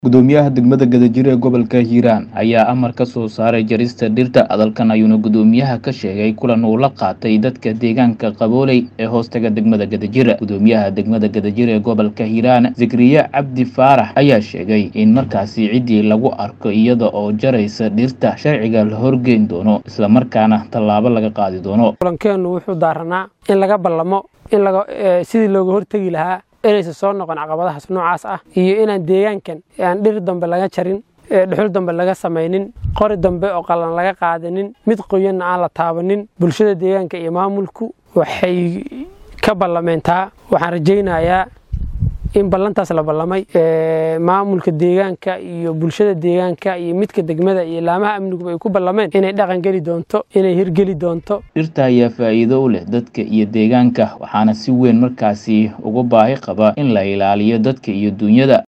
gudoomiyaha degmada gadajir ee gobolka hiiraan ayaa amar ka soo saaray jarista dhirta hadalkan ayuuna gudoomiyaha ka sheegay kulan uu la qaatay dadka deegaanka qabooley ee hoostaga degmada gadajir gudoomiyaha degmada gadajir ee gobolka hiiraan zikriye cabdi faarax ayaa sheegay in markaasi ciddii lagu arko iyada oo jaraysa dhirta sharciga la horgeyn doono islamarkaana tallaabo laga qaadi doono kulankeennu wuxuu daaranaa in laga ballamo in sidii looga hortegi lahaa inaysan soo noqon caqabadahaas noocaas ah iyo inaan deegaankan aan dhir dambe laga jarin dhuxul dambe laga samaynin qori dambe oo qalan laga qaadanin mid qoyanna aan la taabanin bulshada deegaanka iyo maamulku waxay ka ballameentaa waxaan rajaynayaa in ballantaas la ballamay maamulka deegaanka iyo bulshada deegaanka iyo midka degmada iyo laamaha amniguba ay ku ballameen inay dhaqan geli doonto inay hirgeli doonto dhirta ayaa faa'iido u leh dadka iyo deegaanka waxaana si weyn markaasi uga baahi qaba in la ilaaliyo dadka iyo duunyada